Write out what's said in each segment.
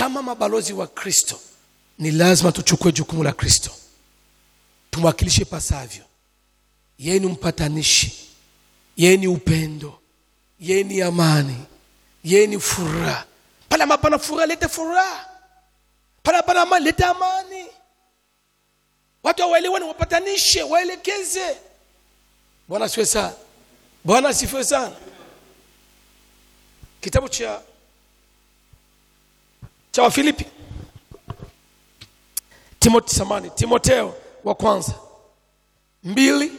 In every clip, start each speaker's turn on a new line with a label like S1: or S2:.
S1: kama mabalozi wa kristo ni lazima tuchukue jukumu la kristo tumwakilishe pasavyo yeye ni mpatanishi yeye ni upendo yeye ni amani yeye ni furaha pale ambapo pana furaha lete furaha pale pana amani lete amani watu waelewane wapatanishe waelekeze bwana asifiwe sana bwana asifiwe sana kitabu cha cha wafilipi timoti samani timoteo wa kwanza mbili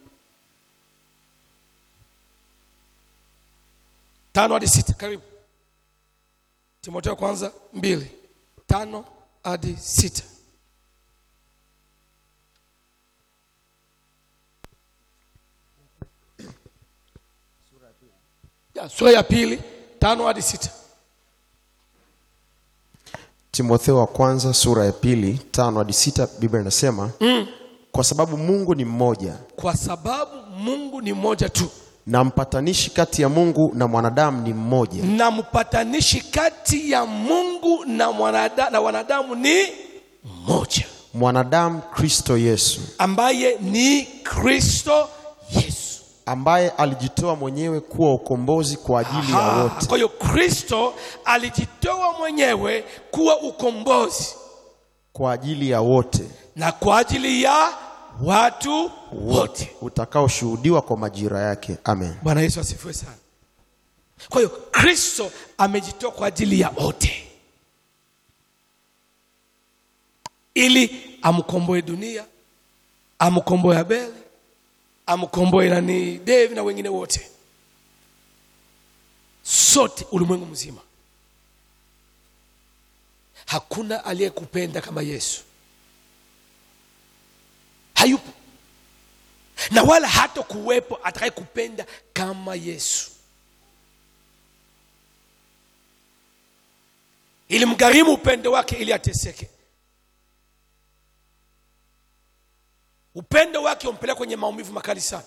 S1: tano hadi sita karibu timoteo kwanza mbili tano hadi sita ya sura ya pili tano hadi sita
S2: timotheo wa kwanza sura ya pili tano hadi sita biblia inasema mm. kwa sababu mungu ni mmoja
S1: kwa sababu mungu ni mmoja tu
S2: na mpatanishi kati ya mungu na mwanadamu ni mmoja
S1: na mpatanishi kati ya mungu na, mwanada, na wanadamu ni mmoja
S2: mwanadamu kristo yesu
S1: ambaye ni kristo yesu
S2: ambaye alijitoa mwenyewe kuwa ukombozi kwa ajili ya
S1: Aha,
S2: wote
S1: kwa hiyo kristo alijitoa mwenyewe kuwa ukombozi
S2: kwa ajili ya wote
S1: na kwa ajili ya watu wote
S2: utakaoshuhudiwa kwa majira yake amen
S1: bwana yesu asifiwe sana kwa hiyo kristo amejitoa kwa ajili ya wote ili amkomboe dunia amkomboe abeli amkomboe nani devi na wengine wote sote ulimwengu mzima hakuna aliyekupenda kama yesu hayupo na wala hata kuwepo atakayekupenda kama yesu ilimgharimu upendo wake ili ateseke upendo wake umpeleka kwenye maumivu makali sana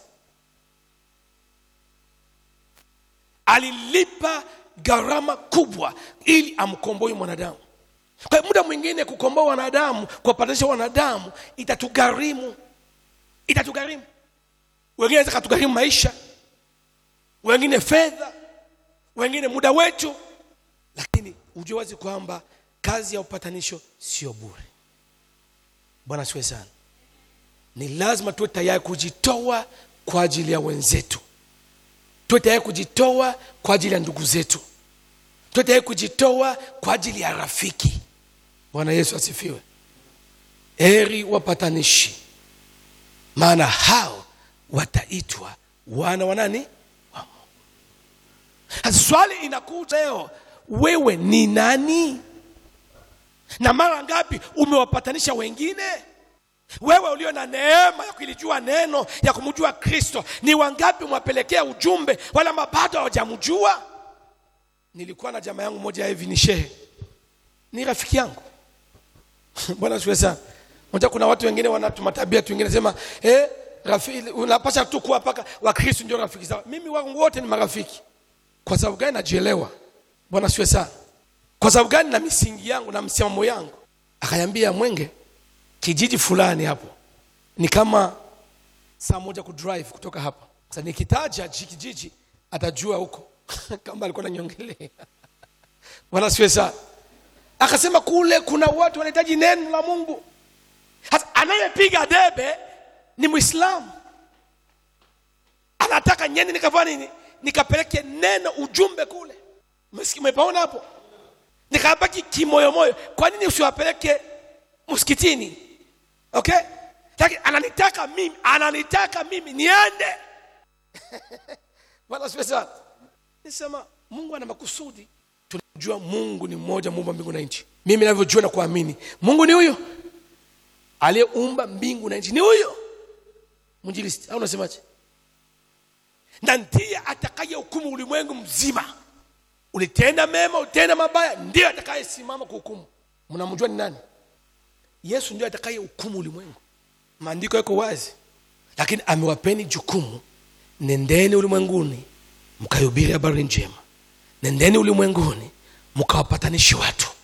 S1: alilipa gharama kubwa ili amkomboe mwanadamu kwa hiyo muda mwingine kukomboa wanadamu kuwapatanisha wanadamu itatugharimu itatugharimu wengine naweza katugharimu maisha wengine fedha wengine muda wetu lakini ujue wazi kwamba kazi ya upatanisho sio bure bwana siwe sana ni lazima tuwe tayari kujitoa kwa ajili ya wenzetu tuwe tayari kujitoa kwa ajili ya ndugu zetu tuwe tayari kujitoa kwa ajili ya rafiki bwana yesu asifiwe heri wapatanishi maana hao wataitwa wana wa nani wa mungu Sasa swali inakuja leo wewe ni nani na mara ngapi umewapatanisha wengine wewe ulio na neema ya kulijua neno ya kumjua kristo ni wangapi umewapelekea ujumbe wala ambao bado hawajamjua nilikuwa na jamaa yangu moja hivi ni shehe ni rafiki yangu bwana siwe sana moja kuna watu wengine wanatuma tabia tu wengine sema eh, rafiki unapasha tu kuwa paka wakristo ndio rafiki zao mimi wangu wote ni marafiki kwa sababu gani najielewa bwana siwe sana kwa sababu gani na misingi yangu na msimamo yangu akayambia mwenge kijiji fulani hapo ni kama saa moja kudrive kutoka hapa sasa nikitaja ji- kijiji atajua huko kama alikuwa nanyongelea bwana siwe sana akasema kule kuna watu wanahitaji neno la mungu hasa anayepiga debe ni mwislamu anataka nyeni nikafanya nini nikapeleke neno ujumbe kule Umesikia- umepaona hapo nikabaki kimoyomoyo kwa nini usiwapeleke msikitini okay lakini ananitaka mimi ananitaka mimi niende bwana siwe sana nisema mungu ana makusudi tunajua mungu ni mmoja muumba mbingu na nchi mimi navyojua na kuamini mungu ni huyo aliyeumba mbingu na nchi ni huyo mwinjilisti au unasemaje na ndiye atakaye hukumu ulimwengu mzima ulitenda mema ulitenda mabaya ndiye atakayesimama kuhukumu mnamjua ni nani yesu ndio atakaye hukumu ulimwengu maandiko yako wazi lakini amewapeni jukumu nendeni ulimwenguni mkahubiri habari njema nendeni ulimwenguni mkawapatanishi watu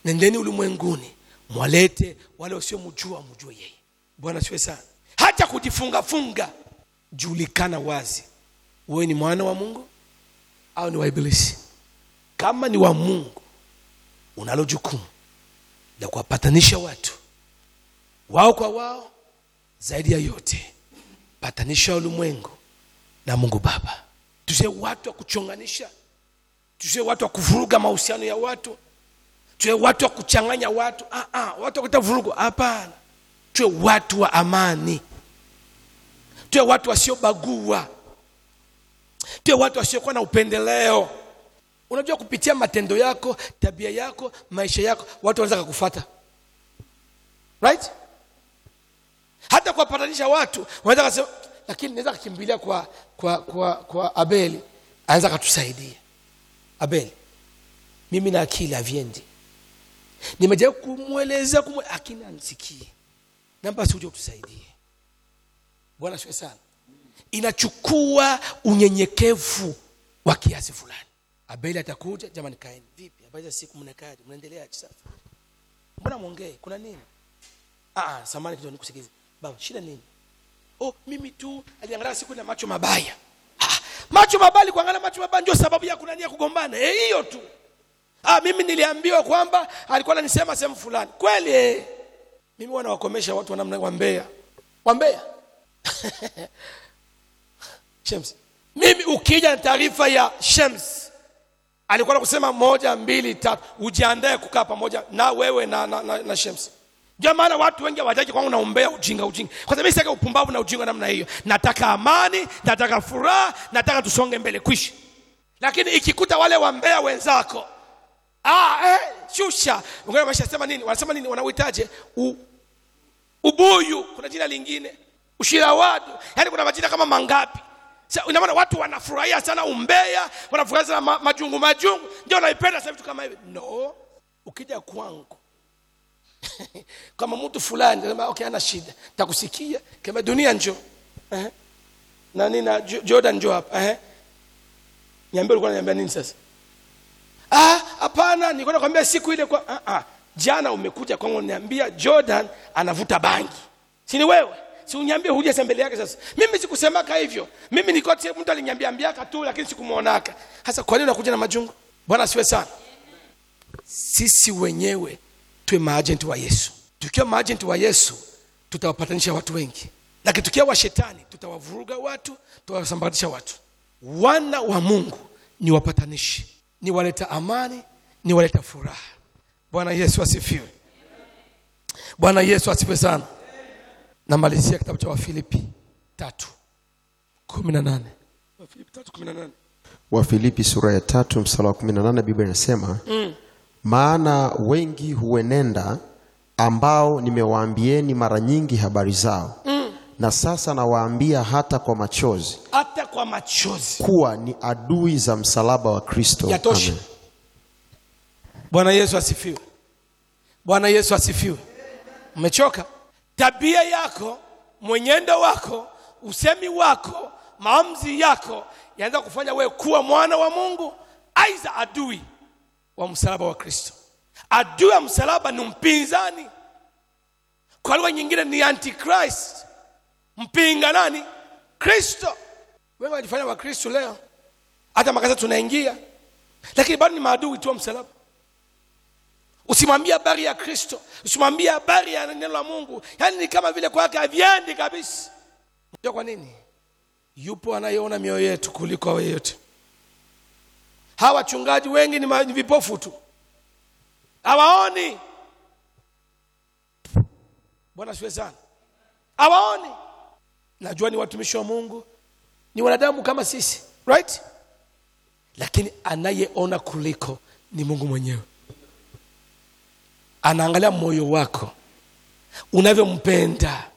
S1: nendeni ulimwenguni mwalete wale wasiomjua mjue yeye bwana siwe sana hata kujifungafunga julikana wazi wewe ni mwana wa mungu au ni wa ibilisi kama ni wa mungu unalo jukumu la kuwapatanisha watu wao kwa wao zaidi ya yote patanisha ulimwengu na mungu baba tusiwe watu wa kuchonganisha tusiwe watu wa kuvuruga mahusiano ya watu tuwe watu wa kuchanganya watu ah, ah, watu wa kuleta vurugu hapana tuwe watu wa amani tuwe watu wasiobagua tuwe watu wasiokuwa na upendeleo unajua kupitia matendo yako tabia yako maisha yako watu wanaweza kakufata right hata kuwapatanisha watu wanaweza kasema lakini naweza kakimbilia kwa kwa kwa kwa abeli anaweza katusaidia abeli mimi na akili haviendi nimejaribu kumweleza kumwe lakini anisikie namba si uje utusaidie bwana siwe sana inachukua unyenyekevu wa kiasi fulani abeli atakuja jamani kaeni vipi habari za siku mnakaje mnaendeleaje sasa mbona mwongee kuna nini ah ah samani kidogo nikusikize baba shida nini oh mimi tu aliangalia siku na macho mabaya ah, macho mabaya kuangalia macho mabaya ndio sababu ya kunania kugombana eh hiyo tu ah mimi niliambiwa kwamba alikuwa ananisema sehemu fulani kweli eh mimi wanawakomesha watu wanamna wambea wambea Shems mimi ukija na taarifa ya Shems alikuwa na kusema moja mbili tatu ujiandae kukaa pamoja na wewe na, na, na, na Shems ndio maana watu wengi hawataki kwangu naombea ujinga ujinga kwa sababu sitaki upumbavu na ujinga namna hiyo nataka amani nataka furaha nataka tusonge mbele kwishi lakini ikikuta wale wambea wenzako ah, eh, shusha wengine wameshasema nini wanasema nini wanauhitaje U, ubuyu kuna jina lingine ushirawadu yaani kuna majina kama mangapi Sa- ina maana watu wanafurahia sana umbea wanafurahia sana ma, majungu majungu ndio naipenda sasa vitu kama hivi no ukija kwangu kama mtu fulani nasema okay ana shida takusikia kama dunia njoo eh nani na Jo- Jordan njoo hapa eh niambie ulikuwa unaniambia nini sasa ah hapana nilikuwa nakwambia siku ile kwa ah, ah. jana umekuja kwangu niambia Jordan anavuta bangi si ni wewe si uniambie huja mbele yake sasa mimi sikusemaka hivyo mimi nilikuwa tu- mtu aliniambia ambiaka tu lakini sikumuonaka sasa kwa nini unakuja na majungu bwana asiwe sana sisi wenyewe tuwe maajenti wa yesu tukiwa maajenti wa yesu tutawapatanisha watu wengi lakini tukiwa wa shetani tutawavuruga watu tutawasambaratisha watu wana wa mungu ni wapatanishi ni waleta amani ni waleta furaha bwana yesu asifiwe bwana yesu asifiwe sana namalizia kitabu cha wafilipi tatu kumi na nane wafilipi tatu kumi na nane
S2: wafilipi sura ya tatu msala wa 18 biblia inasema mm. maana wengi huenenda ambao nimewaambieni mara nyingi habari zao mm. na sasa nawaambia hata kwa machozi
S1: hata kwa machozi
S2: kuwa ni adui za msalaba wa kristo
S1: yatosha
S2: Amen.
S1: bwana yesu asifiwe bwana yesu asifiwe umechoka tabia yako mwenyendo wako usemi wako maamuzi yako yanaweza kufanya wewe kuwa mwana wa mungu aiza adui wa msalaba wa kristo adui wa msalaba ni mpinzani kwa lugha nyingine ni antichrist mpinga nani kristo wengi walifanya wakristo leo hata makaza tunaingia lakini bado ni maadui tu wa msalaba usimwambie habari ya kristo usimwambie habari ya neno la mungu yaani ni kama vile kwake haviendi kabisa unajua kwa nini yupo anayeona mioyo yetu kuliko awe yote hawa wachungaji wengi ni, ma- ni vipofu tu hawaoni bwana siwe sana hawaoni najua ni watumishi wa mungu ni wanadamu kama sisi right lakini anayeona kuliko ni mungu mwenyewe anaangalia moyo wako unavyompenda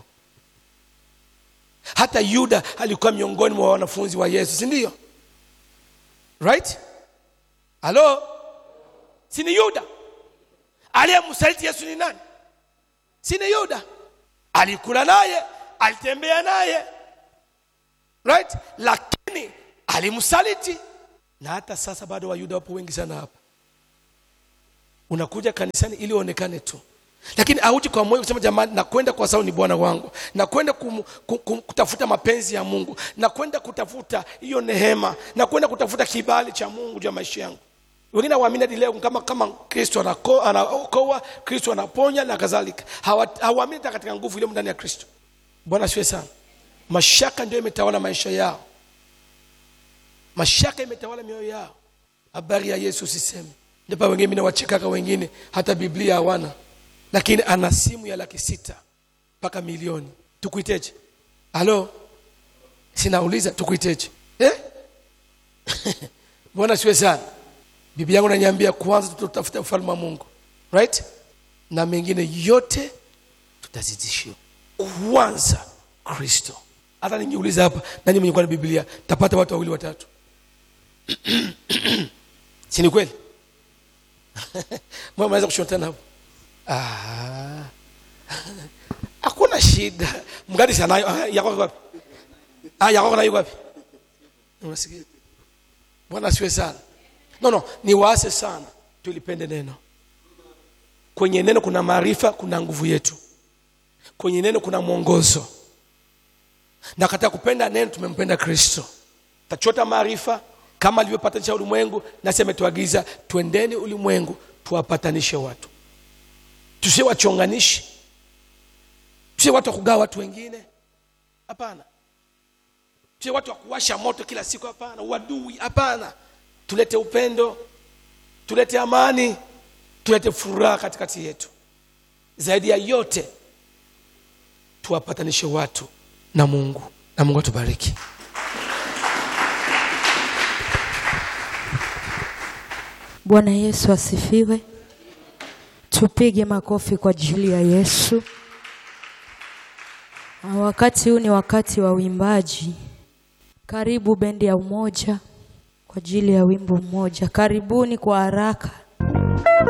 S1: hata yuda alikuwa miongoni mwa wanafunzi wa yesu si ndio right halo si ni yuda aliyemsaliti yesu ni nani si ni yuda alikula naye alitembea naye right lakini alimsaliti na hata sasa bado wayuda wapo wengi sana hapa unakuja kanisani ili uonekane tu lakini auji kwa moyo kusema jamani nakwenda kwa sababu ni bwana wangu nakwenda kum, kum, kum, kutafuta mapenzi ya mungu nakwenda kutafuta hiyo nehema nakwenda kutafuta kibali cha mungu juu ya maisha yangu wengine hawaamini hadi leo kama kama kristo anako- anaokoa kristo anaponya na kadhalika Hawa- hawaamini hata katika nguvu iliyo ndani ya kristo bwana siwe sana mashaka ndio imetawala maisha yao mashaka imetawala mioyo yao habari ya yesu sisemi ndipo wengine mimi nawachekaka wengine hata biblia hawana lakini ana simu ya laki sita mpaka milioni tukuiteje halo sinauliza tukuiteje eh? mbona siwe sana bibi yangu naniambia kwanza tutatafuta ufalme wa mungu right na mengine yote tutazidishiwa kwanza kristo hata ningiuliza hapa nani mwenye kuwa na biblia tapata watu wawili watatu si ni kweli Mbona mnaweza kushotana hapo Ah. hakuna shida mgadi sanayo Ah, yako iko wapi ah yako nayo wapi unasikia bwana siwe sana no no ni waase sana tulipende neno kwenye neno kuna maarifa kuna nguvu yetu kwenye neno kuna mwongozo na katika kupenda neno tumempenda kristo tachota maarifa kama alivyopatanisha ulimwengu nasi ametuagiza twendeni ulimwengu tuwapatanishe watu tusiwe wachonganishi tusiwe watu wa kugawa watu wengine hapana tusiwe watu wa kuwasha moto kila siku hapana uadui hapana tulete upendo tulete amani tulete furaha katikati yetu zaidi ya yote tuwapatanishe watu na mungu na mungu atubariki
S3: Bwana Yesu asifiwe. Tupige makofi kwa ajili ya Yesu. Na Wakati huu ni wakati wa uimbaji. Karibu bendi ya Umoja kwa ajili ya wimbo mmoja. Karibuni kwa haraka.